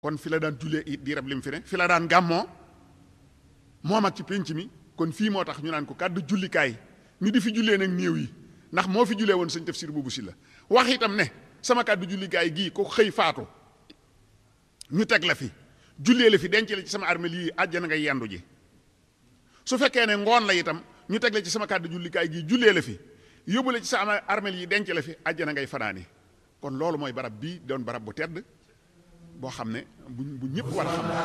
kon fi la daan jullee it diirab lim fi ne fi la daan gàmmoo moom ak ci pénc mi kon fii moo tax ñu naan ko kàddu jullikaay ñu di fi jullee nag néew yi ndax moo fi jullee woon sëñ tafsir boobu si la wax itam ne sama kàddu jullikaay gii ko xëy faatu ñu teg la fi jullee la fi denc la ci sama armeel yi àjjana nga yendu ji su fekkee ne ngoon la itam ñu teg la ci sama kàddu jullikaay gii jullee la fi yóbbu la ci sama armeel yi denc la fi àjjana ngay fanaani kon loolu mooy barab bii doon barab bu tedd boo xam ne bu bu ñëpp war a xam